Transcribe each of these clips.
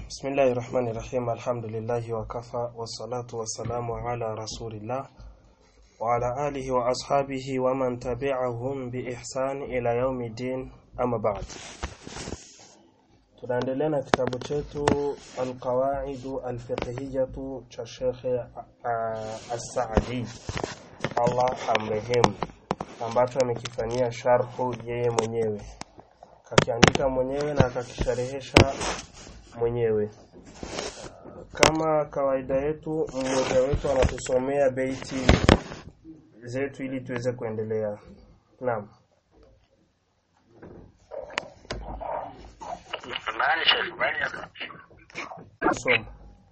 بسم الله الرحمن الرحيم الحمد لله وكفى والصلاة والسلام على رسول الله وعلى آله وأصحابه ومن تبعهم بإحسان إلى يوم الدين أما بعد tunaendelea na kitabu chetu alqawaidu alfiqhiyatu cha shekhe as-Saadi Allah amrehemu ambacho amekifanyia sharhu yeye mwenyewe kakiandika mwenyewe na akakisharehesha mwenyewe kama kawaida yetu mmoja wetu anatusomea beiti zetu ili tuweze kuendelea naam معلش يا شيخ معلش soma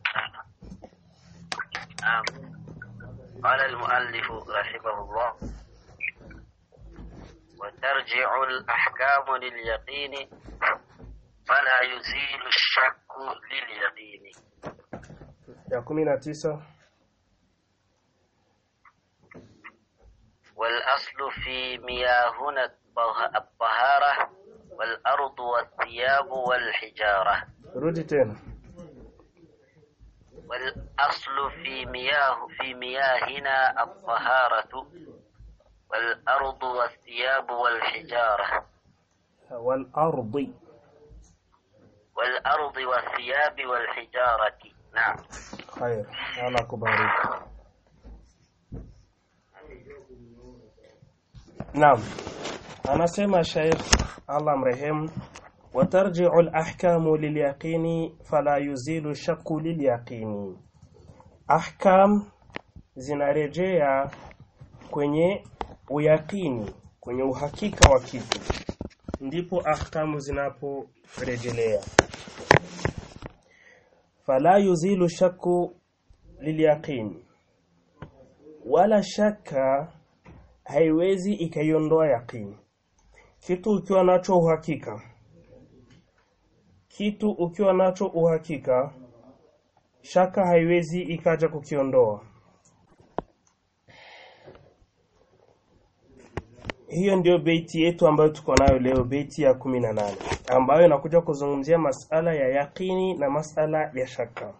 نعم قال المؤلف رحمه الله وترجع الأحكام لليقين فلا يزيل الشك لليقين ya kumi na tisa والأصل في مياهنا الطه- الطهارة والأرض والثياب والحجارة rudi tena والأصل في مياه في مياهنا الطهارة والأرض والثياب والحجارة walardi والأرض والثياب والحجارة نعم khair Allah kubariki Naam anasema Sheikh Allah mrehemu watarji'u al-ahkamu lil-yaqini fala yuzilu shakku lil-yaqini ahkam zinarejea kwenye uyakini kwenye uhakika wa kitu ndipo ahkamu zinaporejelea fala yuzilu shakku lilyaqin wala shaka haiwezi ikaiondoa yaqini kitu ukiwa nacho uhakika kitu ukiwa nacho uhakika shaka haiwezi ikaja kukiondoa hiyo ndio beiti yetu ambayo tuko nayo leo beiti ya kumi na nane ambayo inakuja kuzungumzia masala ya yaqini na masala ya shaka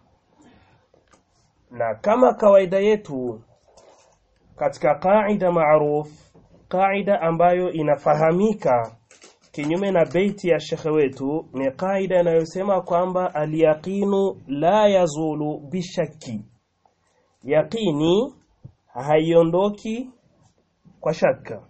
na kama kawaida yetu katika qaida maruf qaida ambayo inafahamika kinyume na beiti ya shekhe wetu ni qaida inayosema kwamba alyaqinu la yazulu bishaki yaqini haiondoki kwa shaka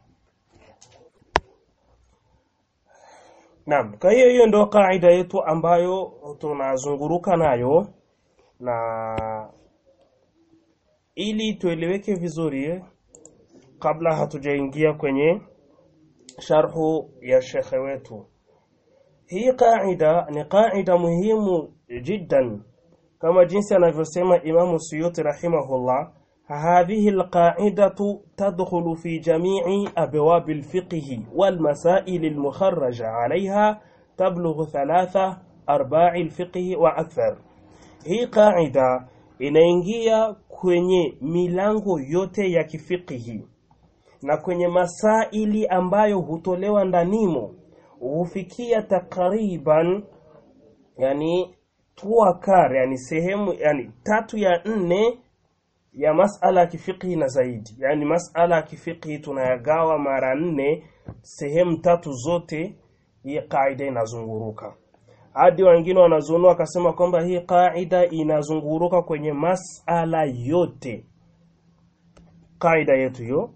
Naam, kwa hiyo hiyo ndio kaida yetu ambayo tunazunguruka nayo na ili tueleweke vizuri eh, kabla hatujaingia kwenye sharhu ya shekhe wetu. Hii kaida ni kaida muhimu jiddan kama jinsi anavyosema Imamu Suyuti rahimahullah هذه القاعدة تدخل في جميع أبواب الفقه والمسائل المخرجة عليها تبلغ ثلاثة أرباع الفقه وأكثر hii qaida inaingia kwenye milango yote ya kifikihi na kwenye masaili ambayo hutolewa ndanimo hufikia takriban yani tuakar yani sehemu yani tatu ya nne ya masala ya kifiqhi na zaidi yani masala ya kifiqhi tunayagawa mara nne sehemu tatu zote hii kaida inazunguruka hadi wengine wanazunua wakasema kwamba hii kaida inazunguruka kwenye masala yote kaida yetu hiyo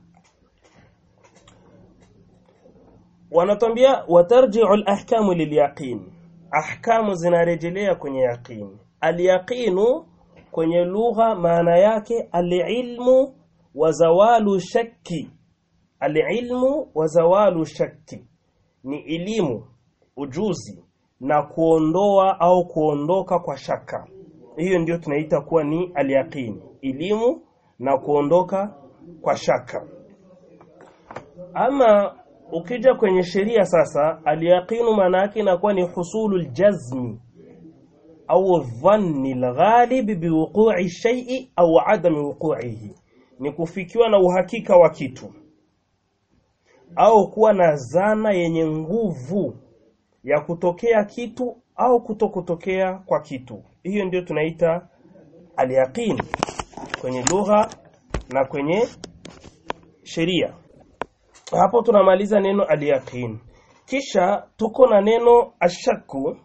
wanatambia watarji'u al-ahkamu lilyaqin ahkamu zinarejelea kwenye yaqin al-yaqinu kwenye lugha maana yake alilmu wa zawalu shakki alilmu wa zawalu shakki ni elimu ujuzi na kuondoa au kuondoka kwa shaka hiyo ndio tunaita kuwa ni alyaqini elimu na kuondoka kwa shaka ama ukija kwenye sheria sasa alyaqinu maana yake inakuwa ni husulul jazmi au dhanni alghalib biwuqu'i shay'i au adami wuqu'ihi ni kufikiwa na uhakika wa kitu au kuwa na zana yenye nguvu ya kutokea kitu au kuto kutokea kwa kitu hiyo ndio tunaita alyaqin kwenye lugha na kwenye sheria hapo tunamaliza neno alyaqin kisha tuko na neno ashaku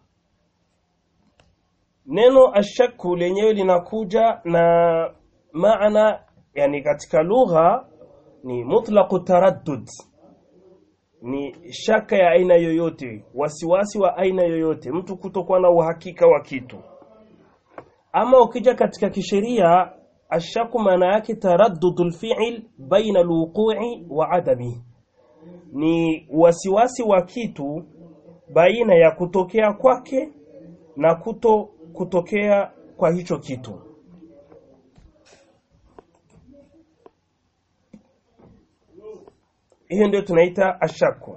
neno ashaku lenyewe linakuja na maana yani katika lugha ni mutlaqu taraddud ni shaka ya aina yoyote wasiwasi wa aina yoyote mtu kutokuwa na uhakika wa kitu ama ukija katika kisheria ashaku maana yake taraddudul fi'l baina alwuqu'i wa adami ni wasiwasi wa kitu baina ya kutokea kwake na kuto kutokea kwa hicho kitu hiyo ndio tunaita ashaku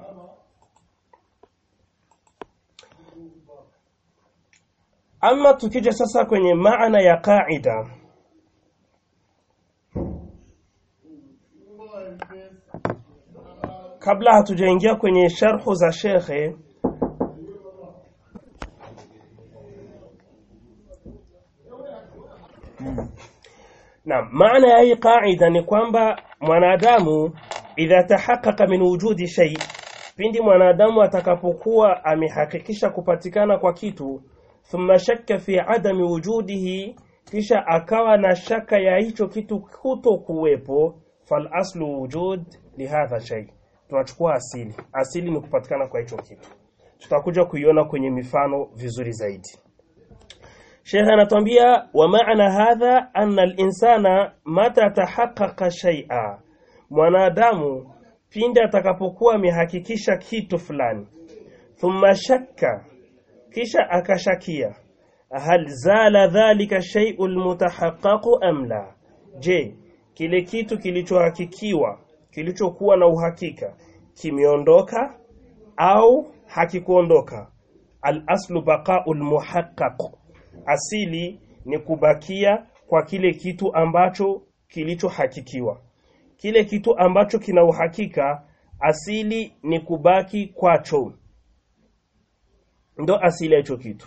ama tukija sasa kwenye maana ya qaida kabla hatujaingia kwenye sharhu za shekhe na maana ya hii qaida ni kwamba mwanadamu idha tahaqqaqa min wujudi shay pindi mwanadamu atakapokuwa amehakikisha kupatikana kwa kitu thumma shakka fi adami wujudihi kisha akawa na shaka ya hicho kitu kuto kuwepo fal aslu wujud lihadha shay tunachukua asili asili ni kupatikana kwa hicho kitu tutakuja kuiona kwenye mifano vizuri zaidi Sheikh anatuambia wa maana hadha anna al-insana mata tahaqqaqa shay'a mwanadamu pindi atakapokuwa amehakikisha kitu fulani thumma shakka kisha akashakia hal zala dhalika shay'u almutahaqqaqu am la je kile kitu kilichohakikiwa kilichokuwa na uhakika kimeondoka au hakikuondoka al aslu baqa'ul muhaqqaq asili ni kubakia kwa kile kitu ambacho kilichohakikiwa kile kitu ambacho kina uhakika asili ni kubaki kwacho ndo asili ya hicho kitu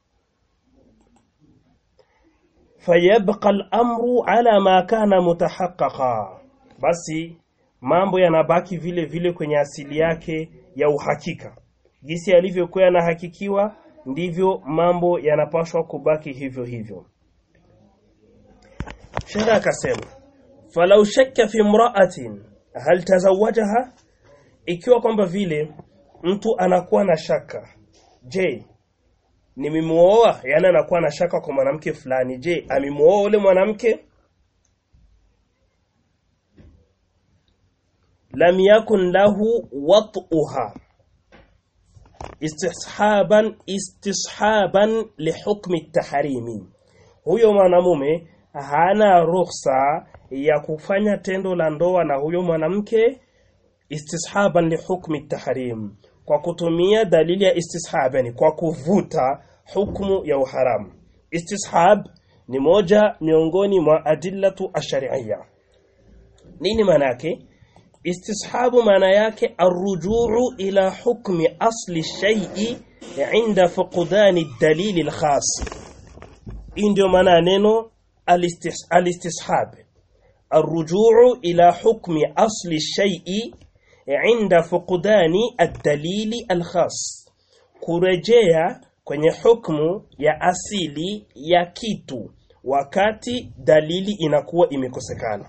fayabqa al-amru ala ma kana mutahaqqaqa basi mambo yanabaki vile vile kwenye asili yake ya uhakika jinsi yalivyokuwa yanahakikiwa ndivyo mambo yanapaswa kubaki hivyo hivyo shara akasema falau shakka fi imra'atin hal tazawajaha ikiwa kwamba vile mtu anakuwa na shaka je nimemuoa yani anakuwa na shaka kwa mwanamke fulani je amemuoa ule mwanamke lam yakun lahu wat'uha istishaban istishaban lihukmi tahrimi huyo mwanamume hana ruhusa ya kufanya tendo la ndoa na huyo mwanamke istishaban lihukmi tahrim kwa kutumia dalili ya istishab yani kwa kuvuta hukumu ya uharamu istishab ni moja miongoni mwa adillatu ashari'iyya nini maana yake istishabu maana yake arrujuu ila hukmi asli shay'i inda fuqdani dalili alkhas hii ndio maana neno alistishab الرجوع إلى حكم أصل الشيء عند فقدان الدليل الخاص kurejea kwenye hukumu ya asili ya kitu wakati dalili inakuwa imekosekana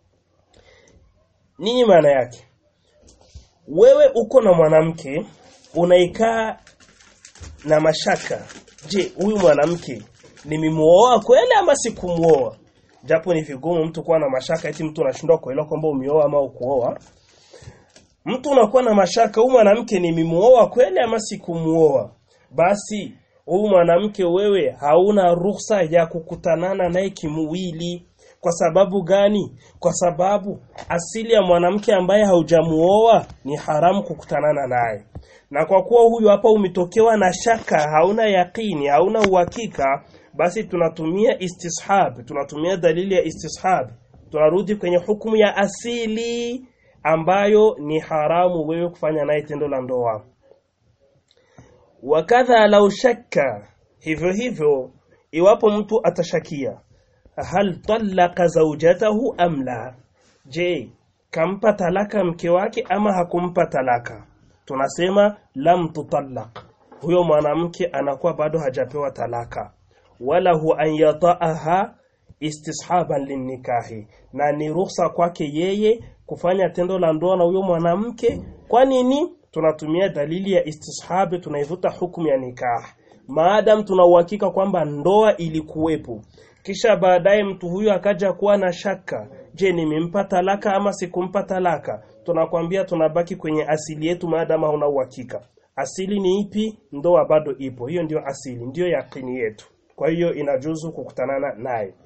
nini maana yake wewe uko na mwanamke unaikaa na mashaka je huyu mwanamke nimemuoa kweli ama sikumuoa japo ni vigumu mtu kuwa na mashaka eti mtu anashindwa kuelewa kwamba umeoa ama ukuoa mtu unakuwa na mashaka huyu mwanamke nimemuoa kweli ama sikumuoa basi huyu mwanamke wewe hauna ruhusa ya kukutanana naye kimuwili kwa sababu gani kwa sababu asili ya mwanamke ambaye haujamuoa ni haramu kukutanana naye na kwa kuwa huyu hapa umetokewa na shaka hauna yakini hauna uhakika basi tunatumia istishab tunatumia dalili ya istishab tunarudi kwenye hukumu ya asili ambayo ni haramu wewe kufanya naye tendo la ndoa wakadha lau shakka hivyo hivyo iwapo mtu atashakia hal talaqa zawjatahu am la je kampa talaka mke wake ama hakumpa talaka tunasema lam tutallaq huyo mwanamke anakuwa bado hajapewa talaka wala hu an yata'aha istishaban linnikahi na ni ruhusa kwake yeye kufanya tendo la ndoa na huyo mwanamke kwa nini tunatumia dalili ya istishabi tunaivuta hukumu ya nikah maadam tuna uhakika kwamba ndoa ilikuwepo kisha baadaye mtu huyu akaja kuwa na shaka je nimempa talaka ama sikumpa talaka tunakwambia tunabaki kwenye asili yetu maadam hauna uhakika asili ni ipi ndoa bado ipo hiyo ndio asili ndio yakini yetu kwa hiyo inajuzu kukutanana naye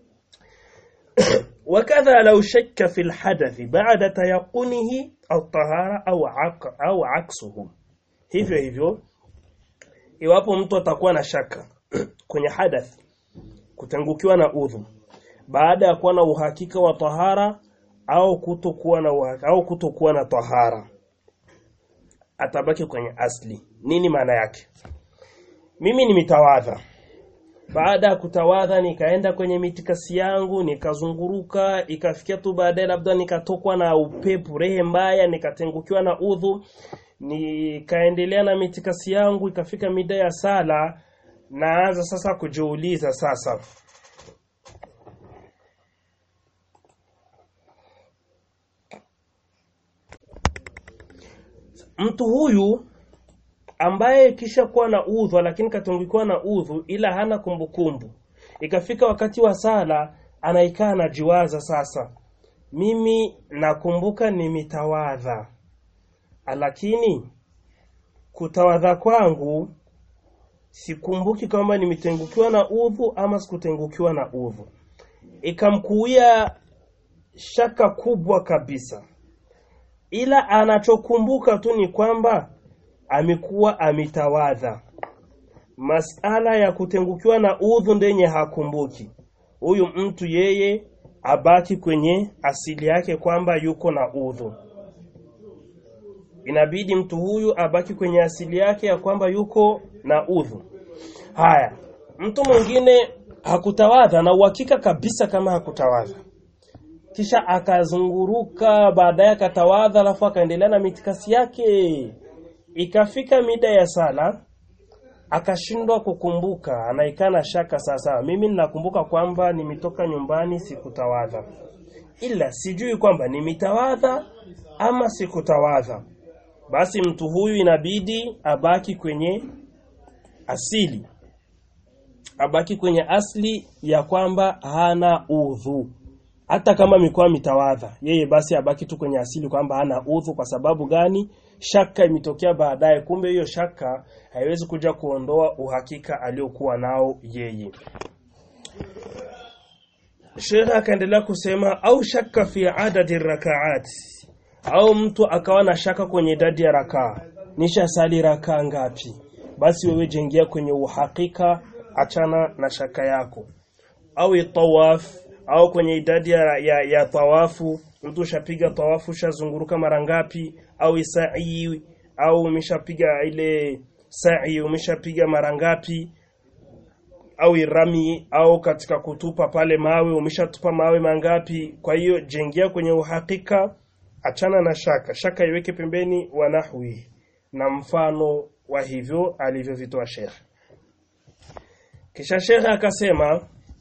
وكذا لو شك في الحدث بعد تيقنه الطهارة أو عق أو عكسه hivyo hivyo iwapo mtu atakuwa na shaka kwenye hadath kutangukiwa na udhu baada ya kuwa na uhakika wa tahara au kutokuwa na uhakika, au kutokuwa na tahara atabaki kwenye asli nini maana yake mimi nimetawadha baada ya kutawadha nikaenda kwenye mitikasi yangu nikazunguruka ikafikia tu baadaye labda nikatokwa na upepo rehe mbaya nikatengukiwa na udhu nikaendelea na mitikasi yangu ikafika mida ya sala naanza sasa kujiuliza sasa mtu huyu ambaye kisha kuwa na udhu lakini katungikiwa na udhu ila hana kumbukumbu ikafika wakati wa sala anaikaa anajiwaza sasa mimi nakumbuka nimetawadha lakini kutawadha kwangu sikumbuki kwamba nimetengukiwa na udhu ama sikutengukiwa na udhu ikamkuia shaka kubwa kabisa ila anachokumbuka tu ni kwamba amekuwa ametawadha masala ya kutengukiwa na udhu ndenye hakumbuki huyu mtu yeye abaki kwenye asili yake kwamba yuko na udhu inabidi mtu huyu abaki kwenye asili yake ya kwamba yuko na udhu haya mtu mwingine hakutawadha na uhakika kabisa kama hakutawadha kisha akazunguruka baadaye akatawadha alafu akaendelea na mitikasi yake ikafika mida ya sala akashindwa kukumbuka anaikana shaka sasa mimi ninakumbuka kwamba nimetoka nyumbani sikutawadha ila sijui kwamba nimetawadha ama sikutawadha basi mtu huyu inabidi abaki kwenye asili abaki kwenye asli ya kwamba hana udhu hata kama mikoa mitawadha yeye basi abaki tu kwenye asili kwamba hana udhu kwa sababu gani shaka imetokea baadaye kumbe hiyo shaka haiwezi kuja kuondoa uhakika aliokuwa nao yeye Sheikh akaendelea kusema au shaka fi adadi rakaat au mtu akawa na shaka kwenye idadi ya rakaa nisha sali rakaa ngapi basi wewe jengia kwenye uhakika achana na shaka yako au tawaf au kwenye idadi ya, ya, ya tawafu mtu ushapiga tawafu ushazunguruka mara ngapi au sa'i au umeshapiga ile sa'i umeshapiga mara ngapi au rami au katika kutupa pale mawe umeshatupa mawe mangapi kwa hiyo jengia kwenye uhakika achana na shaka shaka iweke pembeni wa nahwi na mfano wa hivyo alivyovitoa Sheikh kisha Sheikh akasema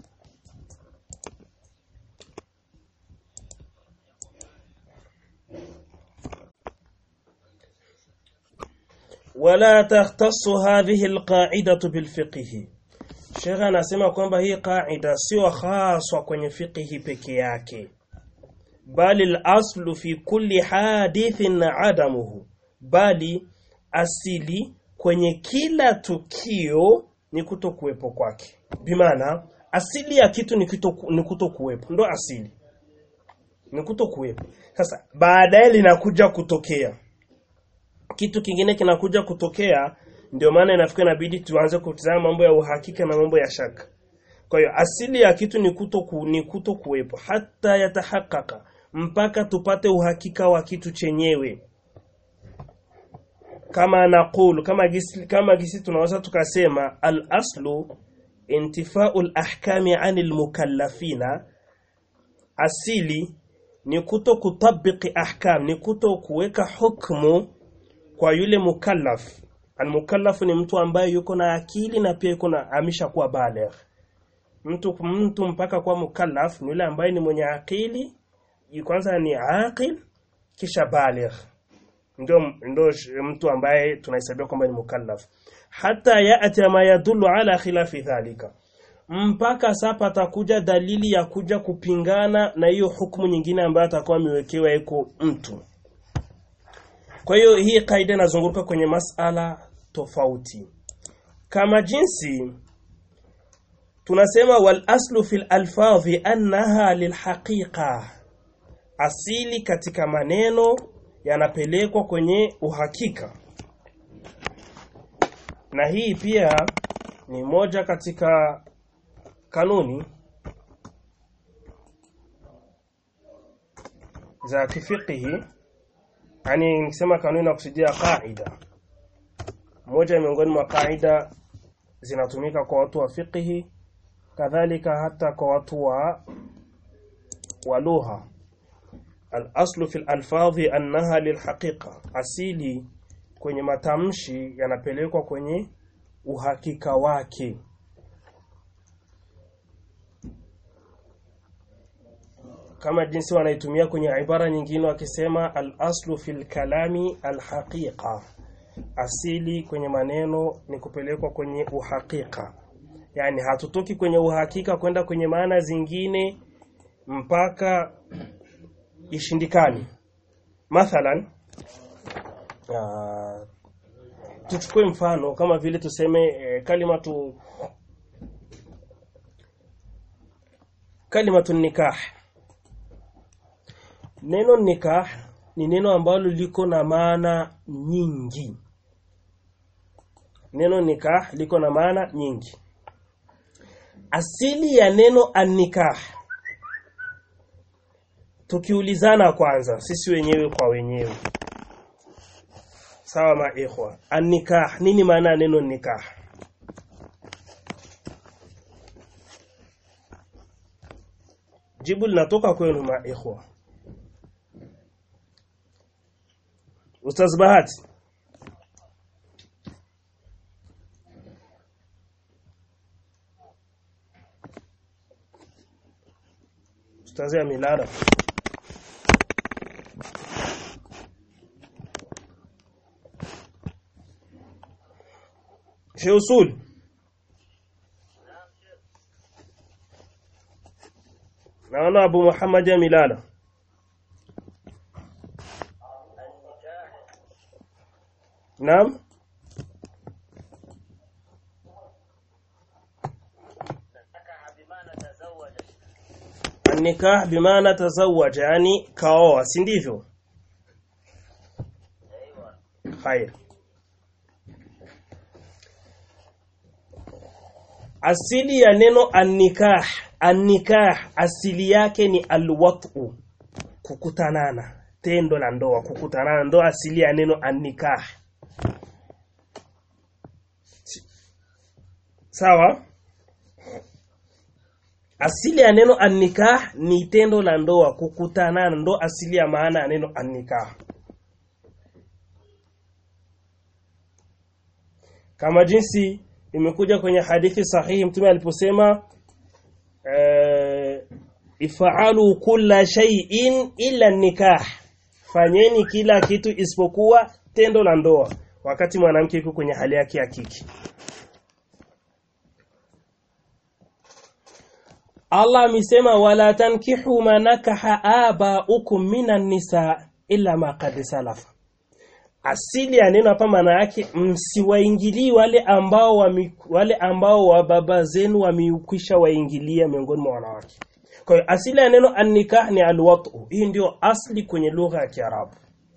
wala takhtassu hadhihi alqa'idatu bilfiqhi Sheikh anasema kwamba hii qaida sio haswa kwenye fiqhi peke yake bali al-aslu fi kulli hadithin adamuhu bali asili kwenye kila tukio ni kutokuwepo kwake bimaana asili ya kitu ni kuto ni kutokuwepo ndo asili ni kutokuwepo sasa baadaye linakuja kutokea kitu kingine kinakuja kutokea ndio maana inafika inabidi tuanze kutazama mambo ya uhakika na mambo ya shaka kwa hiyo asili ya kitu ni kuto ku, ni kuto kuwepo hata yatahakaka mpaka tupate uhakika wa kitu chenyewe kama naqulu kama gisi, kama gisi tunaweza tukasema al aslu intifau al-ahkami anil mukallafina asili ni kuto kutabiki ahkam ni kuto kuweka hukmu kwa yule mukallaf almukallaf ni mtu ambaye yuko na akili na pia yuko na amisha kuwa baligh mtu mtu mpaka kuwa mukallaf ni yule ambaye ni mwenye akili kwanza ni aqil kisha baligh ndio ndio mtu ambaye tunahesabia kwamba ni mukallaf hata yaati ma yadullu ala khilafi dhalika mpaka sasa atakuja dalili ya kuja kupingana na hiyo hukumu nyingine ambayo atakuwa amewekewa iko mtu kwa hiyo hii kaida inazunguka kwenye masala tofauti kama jinsi tunasema wal aslu fil alfadhi annaha lilhaqiqa asili katika maneno yanapelekwa kwenye uhakika na hii pia ni moja katika kanuni za kifikihi yani nikisema kanuni na kusudia qaida moja miongoni mwa qaida zinatumika kwa watu wa fikihi kadhalika hata kwa watu wa wa lugha al-aslu fil alfadhi annaha lilhaqiqa asili kwenye matamshi yanapelekwa kwenye uhakika wake kama jinsi wanaitumia kwenye ibara nyingine wakisema al-aslu fil kalami al-haqiqa asili kwenye maneno ni kupelekwa kwenye uhakika yani hatutoki kwenye uhakika kwenda kwenye maana zingine mpaka ishindikani mathalan uh, tuchukue mfano kama vile tuseme eh, kalimatu kalimatu nikah neno nikah ni neno ambalo liko na maana nyingi neno nikah liko na maana nyingi asili ya neno annikah tukiulizana kwanza sisi wenyewe kwa wenyewe sawa maikhwa annikah nini maana ya neno nikah jibu linatoka kwenu maikhwa Ustaz Bahati Ustaz ya Milala Sheikh Usul Naona Abu Muhammad ya Milala Naam Nikah bimaana tazawaja yani kaoa si ndivyo Khair Asili ya neno annikah annikah asili yake ni alwatu kukutanana tendo la ndoa kukutanana ndo asili ya neno annikah sawa asili ya neno annikah ni tendo la ndoa kukutanana ndo asili ya maana ya neno annikah kama jinsi imekuja kwenye hadithi sahihi mtume aliposema eh, ifaalu kulla shay'in illa nikah fanyeni kila kitu isipokuwa tendo la ndoa wakati mwanamke yuko kwenye hali yake ya kiki Allah amesema wala tankihu manakaha abaukum minan nisa illa ma qad salafa asili ya neno hapa maana yake msiwaingilii wale ambao wami, wale ambao wa baba zenu wameukwisha waingilia miongoni mwa wanawake kwa hiyo asili ya neno annikah ni alwatu hii ndio asli kwenye lugha ya Kiarabu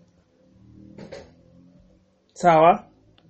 sawa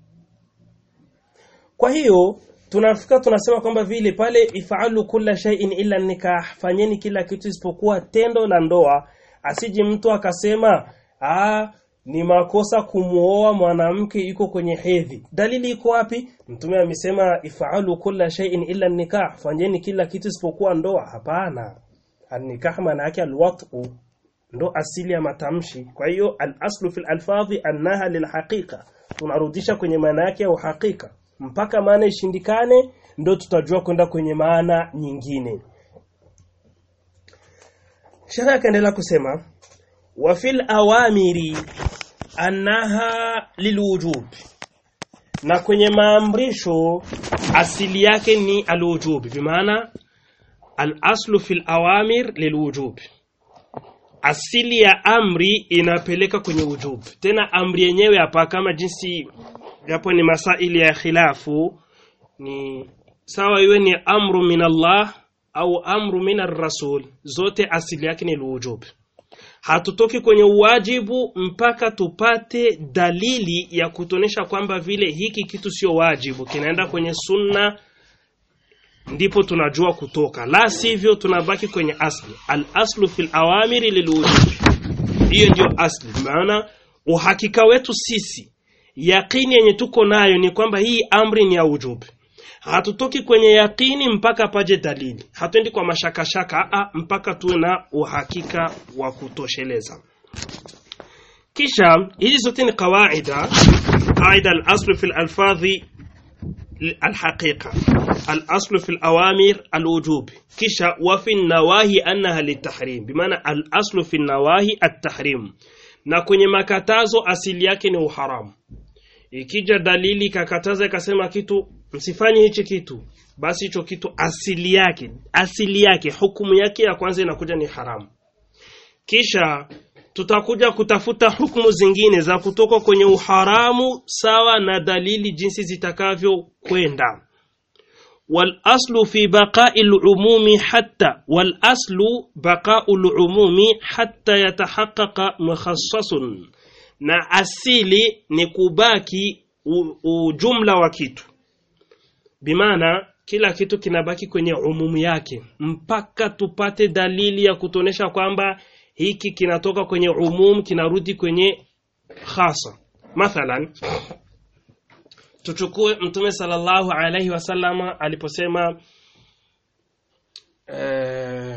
kwa hiyo tunafika tunasema kwamba vile pale ifaalu kulla shay'in illa nikah fanyeni kila kitu isipokuwa tendo la ndoa asije mtu akasema ah ni makosa kumuoa mwanamke yuko kwenye hedhi dalili iko wapi mtume amesema ifaalu kulla shay'in illa nikah fanyeni kila kitu isipokuwa ndoa hapana an-nikah maana yake alwat'u ndo asili ya matamshi kwa hiyo al-aslu fil alfadhi annaha lilhaqiqa tunarudisha kwenye maana yake ya uhakika mpaka maana ishindikane ndo tutajua kwenda kwenye maana nyingine Shara akaendelea kusema wa fil awamiri annaha lilwujub na kwenye maamrisho asili yake ni alwujub bimaana al-aslu fil awamir lilwujub asili ya amri inapeleka kwenye wujub tena amri yenyewe hapa kama jinsi japo ni masaili ya khilafu ni sawa iwe ni amru min Allah au amru min rasul zote asili yake ni alwujub hatutoki kwenye uwajibu mpaka tupate dalili ya kutonesha kwamba vile hiki kitu sio wajibu kinaenda kwenye sunna ndipo tunajua kutoka la sivyo tunabaki kwenye asli al aslu fil awamiri lilwujub hiyo ndio asli maana uhakika wetu sisi yaqini yenye tuko nayo ni kwamba hii amri ni ya wujub hatutoki kwenye yaqini mpaka paje dalili hatuendi kwa mashakashaka a mpaka tuwe na uhakika wa kutosheleza kisha hizi zote ni kawaida qaida al-aslu fil alfadhi الحقيقة الأصل في الأوامر الوجوب كشا وفي النواهي أنها للتحريم بمعنى الأصل في النواهي التحريم na kwenye makatazo asili yake ni uharamu ikija dalili kakataza ikasema kitu msifanye hichi kitu basi hicho kitu asili yake asili yake hukumu yake ya kwanza inakuja ni haramu kisha tutakuja kutafuta hukumu zingine za kutoka kwenye uharamu sawa na dalili jinsi zitakavyokwenda والأصل في بقاء العموم حتى والأصل بقاء العموم حتى يتحقق مخصص na asili ni kubaki ujumla wa kitu bimaana kila kitu kinabaki kwenye umumu yake mpaka tupate dalili ya kutonesha kwamba hiki kinatoka kwenye umum kinarudi kwenye khasa mathalan tuchukue mtume sallallahu alaihi wasallama aliposema eh,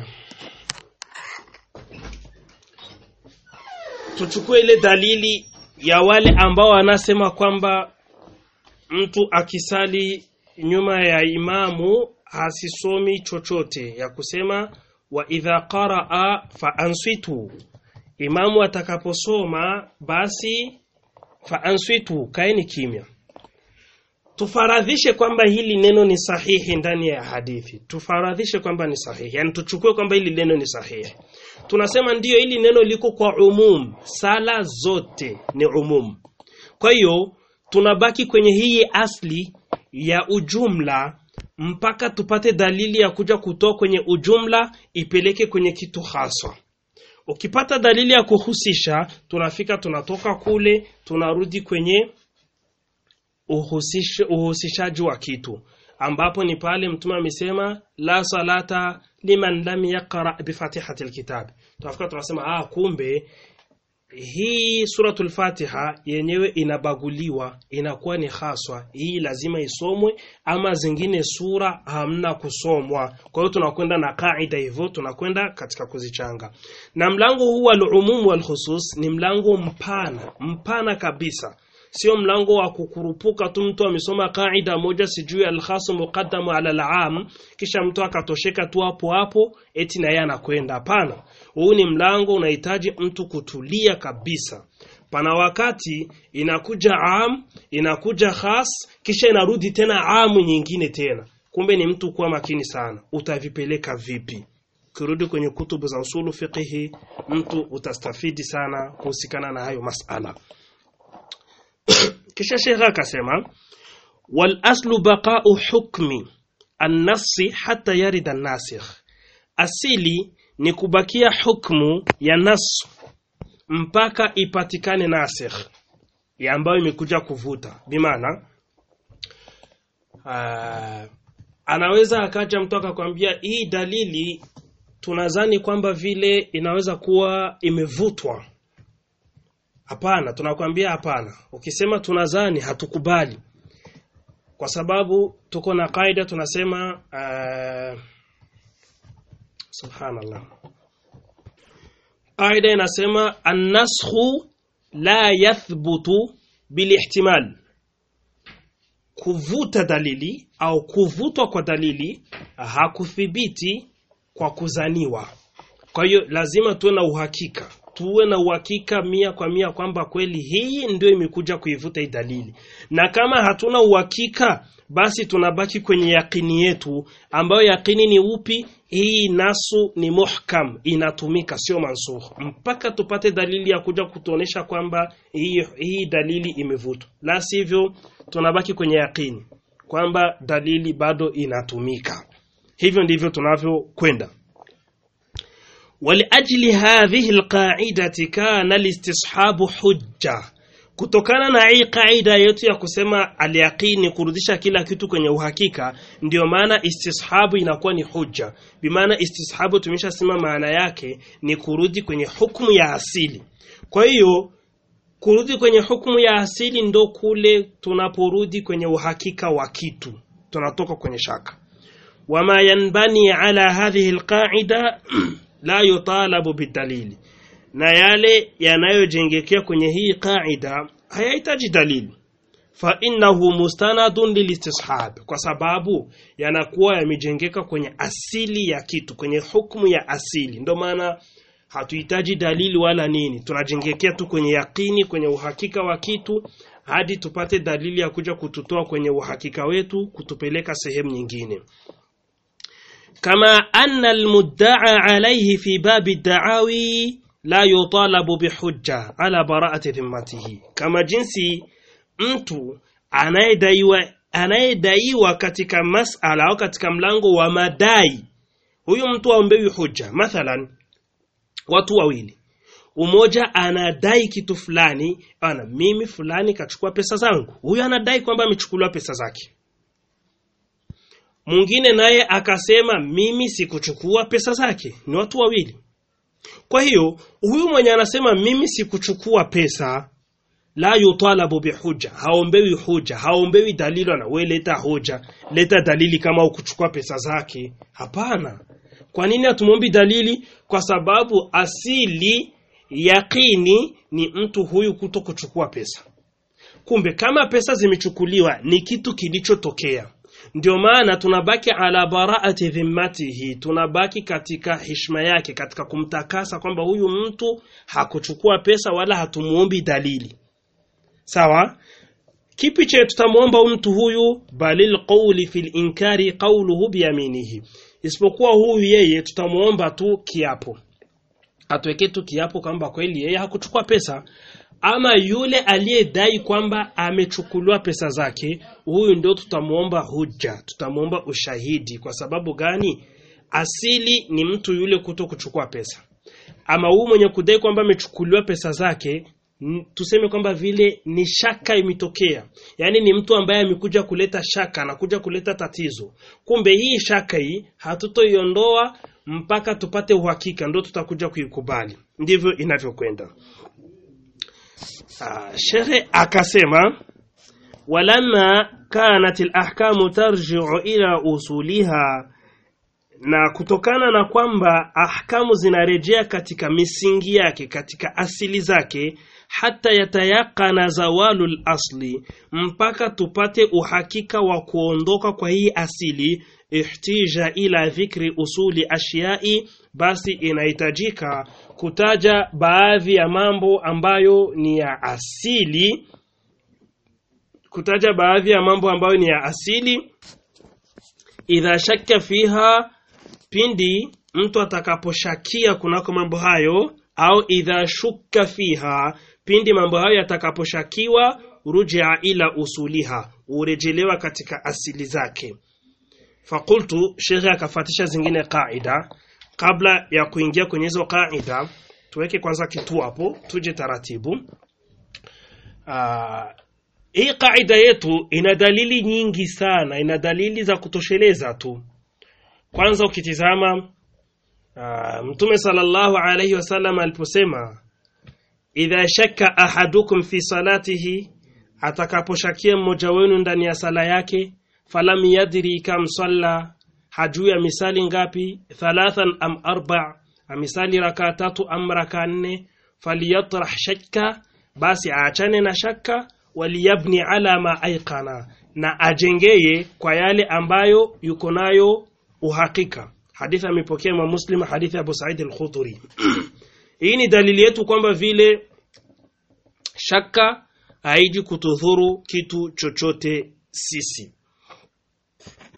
tuchukue ile dalili ya wale ambao wanasema kwamba mtu akisali nyuma ya imamu hasisomi chochote ya kusema wa idha qaraa fa ansitu imamu atakaposoma basi fa ansitu kaeni kimya tufaradhishe kwamba hili neno ni sahihi ndani ya hadithi tufaradhishe kwamba ni sahihi yani tuchukue kwamba hili neno ni sahihi tunasema ndiyo hili neno liko kwa umum sala zote ni umum kwa hiyo tunabaki kwenye hii asli ya ujumla mpaka tupate dalili ya kuja kutoa kwenye ujumla ipeleke kwenye kitu haswa ukipata dalili ya kuhusisha tunafika tunatoka kule tunarudi kwenye uhusish, uhusishaji wa kitu ambapo ni pale mtume amesema la salata liman lam yaqra bifatihati alkitab tunafika tunasema ah kumbe hii suratul fatiha yenyewe inabaguliwa inakuwa ni haswa hii lazima isomwe ama zingine sura hamna kusomwa kwa hiyo tunakwenda na kaida hivyo tunakwenda katika kuzichanga na mlango huu al-umum wal khusus ni mlango mpana mpana kabisa sio mlango wa kukurupuka tu mtu amesoma kaida moja sijui al-khas muqaddamu ala al-am kisha mtu akatosheka tu hapo hapo eti na yeye anakwenda hapana huu ni mlango unahitaji mtu kutulia kabisa pana wakati inakuja am inakuja khas kisha inarudi tena amu nyingine tena kumbe ni mtu kuwa makini sana utavipeleka vipi ukirudi kwenye kutubu za usulu fiqhi mtu utastafidi sana kuhusikana na hayo masala kisha shekha akasema wal aslu baqa'u hukmi an-nafsi hatta yarida an-nasikh asili ni kubakia hukmu ya nas mpaka ipatikane nasikh ya ambayo imekuja kuvuta bimaana uh, anaweza akaja mtu akakwambia hii dalili tunazani kwamba vile inaweza kuwa imevutwa hapana tunakwambia hapana ukisema tunazani hatukubali kwa sababu tuko na kaida tunasema uh, subhanallah kaida inasema annashu la yathbutu bilihtimal kuvuta dalili au kuvutwa kwa dalili hakuthibiti kwa kuzaniwa kwa hiyo lazima tuwe na uhakika tuwe na uhakika mia kwa mia kwamba kweli hii ndio imekuja kuivuta hii dalili na kama hatuna uhakika basi tunabaki kwenye yakini yetu ambayo yakini ni upi hii nasu ni muhkam inatumika sio mansukh mpaka tupate dalili ya kuja kutuonesha kwamba hii, hii dalili imevutwa la sivyo tunabaki kwenye yakini kwamba dalili bado inatumika hivyo ndivyo tunavyokwenda ولأجل هذه القاعدة كان الاستصحاب حجة kutokana na hii kaida yetu ya kusema alyaqini kurudisha kila kitu kwenye uhakika ndio maana istishabu inakuwa ni hujja bimaana istishabu tumeshasema maana yake ni kurudi kwenye hukumu ya asili kwa hiyo kurudi kwenye hukumu ya asili ndo kule tunaporudi kwenye uhakika wa kitu tunatoka kwenye shaka wama yanbani ala hadhihi alqaida la yutalabu bidalili na yale yanayojengekea kwenye hii qaida hayahitaji dalili fa innahu mustanadun lilistishab kwa sababu yanakuwa yamejengeka kwenye asili ya kitu kwenye hukumu ya asili ndio maana hatuhitaji dalili wala nini tunajengekea tu kwenye yakini kwenye uhakika wa kitu hadi tupate dalili ya kuja kututoa kwenye uhakika wetu kutupeleka sehemu nyingine كما أن المدعى عليه في باب الدعاوي لا يطالب بحجة على براءة ذمته كما jinsi mtu anayedaiwa anayedaiwa katika masala au katika mlango wa madai huyu mtu aombewi hujja mathalan watu wawili umoja anadai kitu fulani ana mimi fulani kachukua pesa zangu huyu anadai kwamba amechukuliwa pesa zake mwingine naye akasema mimi sikuchukua pesa zake ni watu wawili kwa hiyo huyu mwenye anasema mimi sikuchukua pesa la yutalabu bihuja haombewi huja haombewi dalili na we leta hoja leta dalili kama ukuchukua pesa zake hapana kwa nini hatumwombi dalili kwa sababu asili yakini ni mtu huyu kuto kuchukua pesa kumbe kama pesa zimechukuliwa ni kitu kilichotokea ndio maana tunabaki ala baraati dhimmatihi tunabaki katika heshima yake katika kumtakasa kwamba huyu mtu hakuchukua pesa wala hatumuombi dalili sawa kipi che tutamuomba mtu huyu balil qawli fil inkari qawluhu biyaminihi isipokuwa huyu yeye tutamuomba tu kiapo atuweke tu kiapo kwamba kweli yeye hakuchukua pesa ama yule aliyedai kwamba amechukuliwa pesa zake huyu ndio tutamuomba hujja tutamuomba ushahidi kwa sababu gani asili ni mtu yule kuto kuchukua pesa ama huyu mwenye kudai kwamba amechukuliwa pesa zake n- tuseme kwamba vile ni shaka imetokea yaani ni mtu ambaye amekuja kuleta shaka anakuja kuleta tatizo kumbe hii shaka hii hatutoiondoa mpaka tupate uhakika ndo tutakuja kuikubali ndivyo inavyokwenda Ah, shekhe akasema walamma kanat alahkamu tarji'u ila usuliha na kutokana na kwamba ahkamu zinarejea katika misingi yake katika asili zake hata yatayakana zawalul asli mpaka tupate uhakika wa kuondoka kwa hii asili ihtija ila dhikri usuli ashyai basi inahitajika kutaja baadhi ya mambo ambayo ni ya asili kutaja baadhi ya mambo ambayo ni ya asili idha shakka fiha pindi mtu atakaposhakia kunako mambo hayo au idha shukka fiha pindi mambo hayo yatakaposhakiwa rujia ila usuliha urejelewa katika asili zake fakultu shekhe akafatisha zingine qaida kabla ya kuingia kwenye hizo qaida tuweke kwanza kitu hapo tuje taratibu Aa, hii qaida yetu ina dalili nyingi sana ina dalili za kutosheleza tu kwanza ukitizama uh, mtume sallallahu alaihi wasallam aliposema idha shakka ahadukum fi salatihi atakaposhakia mmoja wenu ndani ya sala yake falam yadri kam salla hajui misali ngapi thalathan am arba amisali raka tatu am raka nne falyatrah shakka basi aachane na shakka waliyabni ala ma aiqana na ajengeye kwa yale ambayo yuko nayo uhakika hadithi amepokea Imam Muslim hadithi ya Abu Sa'id al-Khudri hii ni dalili yetu kwamba vile shaka haiji kutudhuru kitu chochote sisi